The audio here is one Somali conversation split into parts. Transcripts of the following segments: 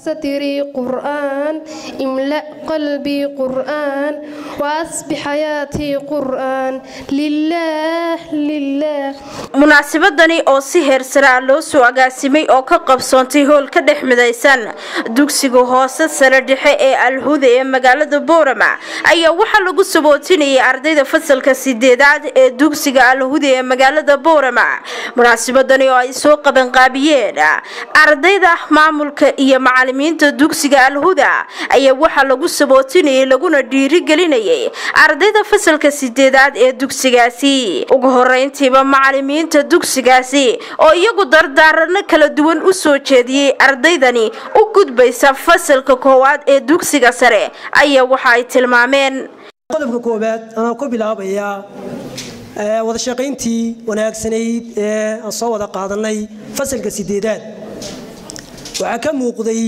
ستري قرآن املأ قلبي قرآن وأصبح حياتي قرآن لله لله munaasabadani oo si heersare ah loo soo agaasimay oo ka qabsoontay hool ka dhex midaysan dugsiga hoose sare dhexe ee alhuda ee magaalada boorama ayaa waxaa lagu sabootinayay ardayda fasalka sideedaad ee dugsiga alhuda ee magaalada boorama munaasabadani oo ay soo qabanqaabiyeen ardayda maamulka iyo macalimiinta dugsiga alhuda ayaa waxaa lagu sabootinayay laguna dhiirigelinayay ardayda fasalka sideedaad ee dugsigaasi ugu horeyntiiba macalimiinta dugsigaasi oo iyagu dardaarano kala duwan u soo jeediyey ardaydani u gudbaysa fasalka koowaad ee dugsiga sare ayaa waxa ay tilmaameen qodobka koowaad anaa ku bilaabayaa wada shaqayntii wanaagsanayd ee aan soo wada qaadanay fasalka sideedaad waxaa ka muuqday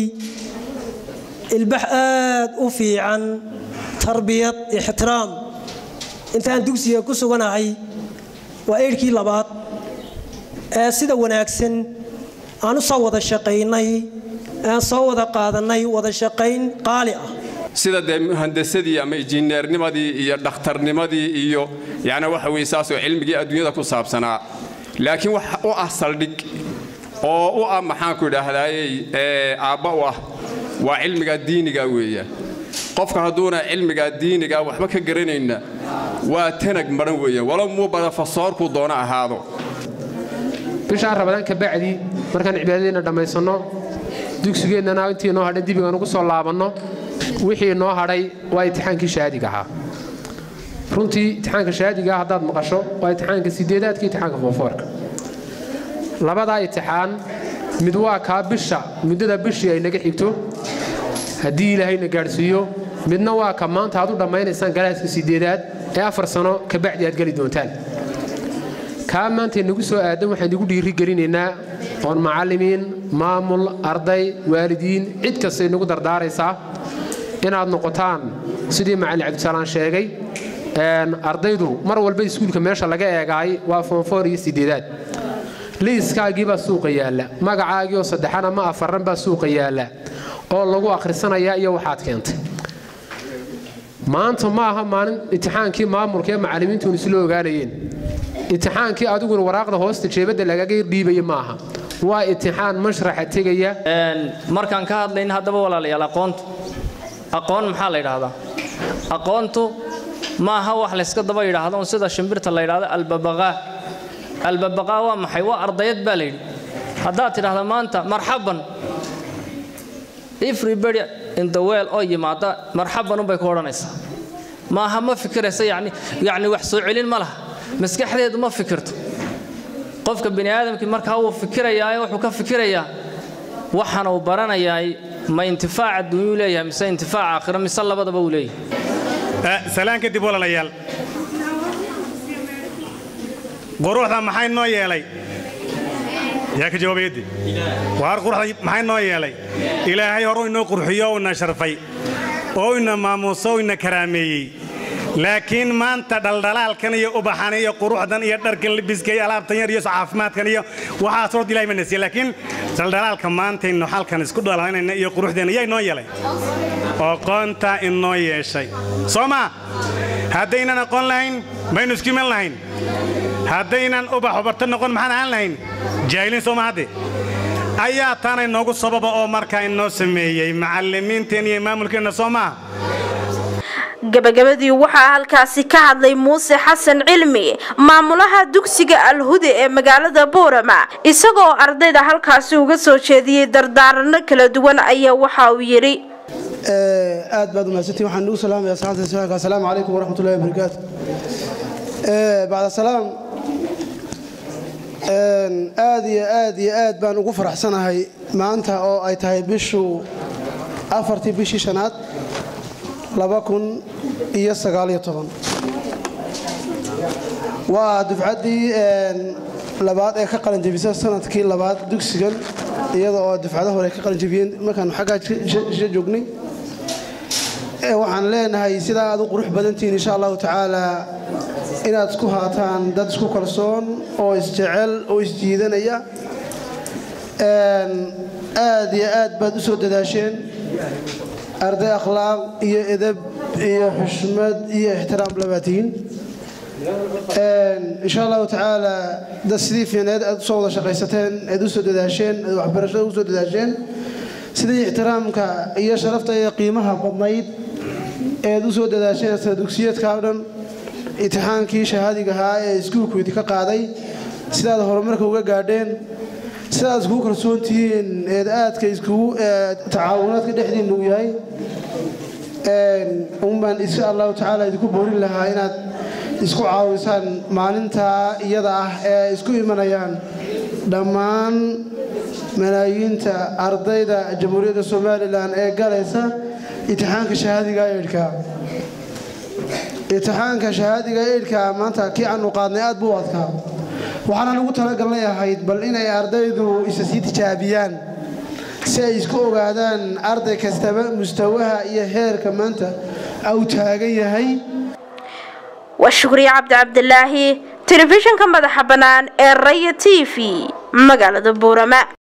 ilbax aad u fiican tarbiyad ixtiraam intaan dugsiga ku suganahay waa eedhkii labaad ee sida wanaagsan aan u soo wada shaqaynay aan soo wada qaadanay wada shaqayn qaali ah sida dee muhandasadii ama injineernimadii iyo dhakhtarnimadii iyo yani waxa weye saasoo cilmigii adduunyada ku saabsanaa laakiin wax u ah saldhig oo u ah maxaanku idhaahdaayey aabba u ah waa cilmiga diiniga weeya qofka hadduuna cilmiga diiniga waxba ka garanayna waa tanag maran weeya walow muu barafasoorku doono ahaado bishaan rabadaan ka bacdi markaan cibaadadeenna dhammaysanno dugsigeennana intii noo hadhay dibigaan ugu soo laabanno wixii noo hadhay waa imtixaankii shahaadiga ahaa runtii imtixaanka shahaadigaa haddaad maqasho waa imtixaanka sideedaadka imtixaanka foofoorka labadaa imtixaan mid waa kaa bisha muddada bishii ay naga xigto haddii ilaahayna gaadhsiiyo midna waa ka maanta aad u dhammaynaysaan galaaska sideedaad ee afar sano ka bacdi aad geli doontaan kaa maanta nagu soo aadan waxaan igu dhiirigelinaynaa oon macallimiin maamul arday waalidiin cid kastay nagu dardaaraysaa inaad noqotaan sidii macallin cabdisalaan sheegay ardaydu mar walba iskuulka meesha laga eegaay waa foonfoor iyo sideedaad liiskaagiibaa suuqa yaalla magacaagii oo saddexan ama afaran baa suuqa yaalla oo lagu akhrisanayaa iyo waxaad keentay maanta ma aha maalin imtixaankii maamulka ee macallimiintuun isla ogaanayeen imtixaankii adiguna waraaqda hoosta jeebadda lagaga dhiibaya ma aha waa imtixaan mashraxa tegaya markaan ka hadlayn haddaba walaalayaal aqoontu aqoon maxaa la yidhaahdaa aqoontu ma aha wax layska daba yidhaahdo un sida shimbirta la yidhaahdo albabaqaa albabaqaa waa maxay waa ardayad baa la yidhi haddaad tidhaahda maanta marxaban everybody in the world oo yimaada marxaban unbay ku odhanaysaa maaha ma fikiraysa yani yacni wax soo celin ma laha maskaxdeedu ma fikirto qofka bini aadamkii markaa wuu fikirayaa wuxuu ka fikirayaa waxana uu baranayaay ma intifaac adduunyuu leeyahay mise intifaac aakhiro mise labadaba uu leeyahay salaan kadib walaalayaal quruxda maxay noo yeelay yaa ka jawaabayaddi waar quruxda maxay noo yeelay ilaahay horuu inoo qurxiyo oo ina sharfay oo ina maamuuso oo ina karaameeyey laakiin maanta dhaldhalaalkan iyo ubaxan iyo quruxdan iyo dharkan libiska iyo alaabtan yar iyo caafimaadkan iyo waxaas horta ilahay ma nasiye laakiin dhaldhalaalka maantaynu halkan isku dhalanayna iyo quruxdeena yaa inoo yeelay aqoonta inoo yeeshay soo maa haddaynan aqoon lahayn maynu isku iman lahayn haddaynan ubax ubarta noqon maxaan ahaan lahayn jaahiliin soo ma hadde ayaa taana inoogu sababa oo markaa inoo sameeyey macallimiinteen iyo maamulkeenna soo maaha gabagabadii waxaa halkaasi ka hadlay muuse xasan cilmi maamulaha dugsiga alhuda ee magaalada boorama isagoo ardayda halkaasi uga soo jeediyey dardaaranno kala duwan ayaa waxa uu yidhi aad baad umahadsantiin waxaan ugu salaamaya asxaabta suaalka assalaamu calaykum waraxmatullahi wabarakaatu bacda salaam aad iyo aad iyo aad baan ugu faraxsanahay maanta oo ay tahay bishu afartii bishii shanaad laba kun iyo sagaaliyo toban waa dufcaddii labaad ee ka qalanjebisa sanadkii labaad dugsigan iyada oo dufcada hore ka qalanjebiyeen markaanu xaggaa isha joognay waxaan leenahay sidaa aad u qurux badantihiin insha allahu tacaala inaad isku haataan dad isku kalsoon oo isjecel oo isjiidanaya aad iyo aad baad u soo dadaasheen arday akhlaaq iyo edab iyo xushmad iyo ixtiraam labaatihiin insha allahu tacaala dad sidii fiineed aad usoo wada shaqaysateen aad u soo dadaasheen aad waxbarashada u soo dadaasheen sidii ixtiraamka iyo sharafta iyo qiimaha badnayd eed u soo dadaasheen sida dugsiyeedka o dhan imtixaankii shahaadiga ahaa ee iskuulku idinka qaaday sidaad horumarka uga gaadheen sidaad iskugu kalsoon tihiin eed aadka iskugu tacaawunaadka dhexdiinna uu yahay unbaan insha allahu tacaala idinku boorin lahaa inaad isku caawisaan maalintaa iyada ah ee isku imanayaan dhammaan malaayiinta ardayda jamhuuriyadda somalilan ee galaysa imtixaanka shahaadiga eidhka imtixaanka shahaadiga eidhka maanta kii aanu qaadnay aad buu adkaa waxaana ugu talagalnay ahayd bal inay ardaydu isa sii tijaabiyaan si ay isku ogaadaan arday kastaba mustawaha iyo heerka maanta au taagan yahay waa shukriye cabdi cabdilaahi telefishinka madaxa bannaan ee raya t v magaalada buurama